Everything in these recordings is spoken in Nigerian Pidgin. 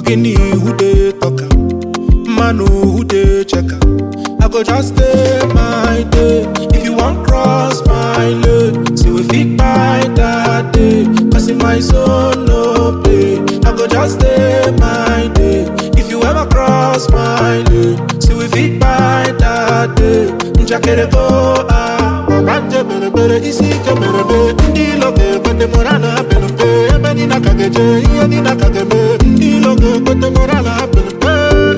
Ogini who dey talk am, Manu who dey check am. I go just stay my day. If you want cross my lane, see we fit buy that day. Cause in my zone no play. I go just stay my day. If you ever cross my lane, see we fit buy that day. Njakere go ah, wabanje bere bere isi ke bere be. Ndi loge kote morana bere be. Ebe ni nakageje, iye ni nakageme. Ndi loge kote morana bere be.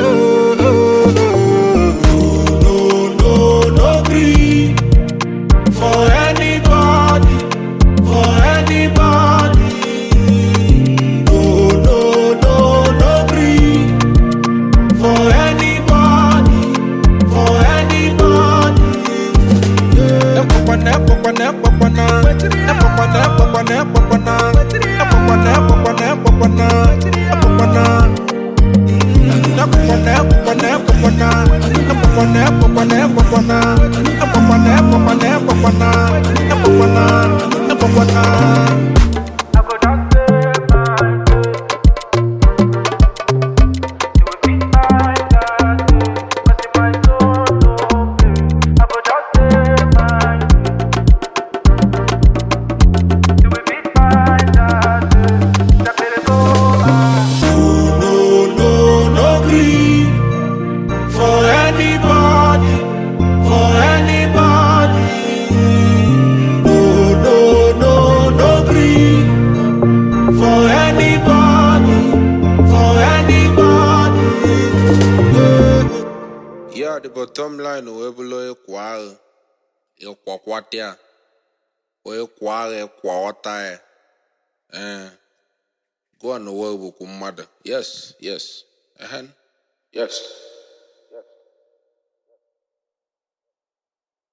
No, no, no gree for anybody, for anybody. No, no, no, no gree for anybody, for anybody. Epopana, epopana, epopana. Epopana, epopana, epopana. Epopana, epopana, epopana. Epopana. Epopana, epopana, epopana. Epopana, epopana, epopana. Epopana, epopana, epopana. Epopana, epopana. I go just stay my day. You will be my daddy. Cause in my soul no play. I go just stay my day. You will be my daddy. That better go ah. No, no, no gree for anybody, for anybody. No, no, no, no gree for anybody, for anybody. Yeah, the bottom line o ebulo ekwa agha ekwakwata o ekwa agha ekwa ọta ya eh go on the world bụ mmadụ yes yes ehen yes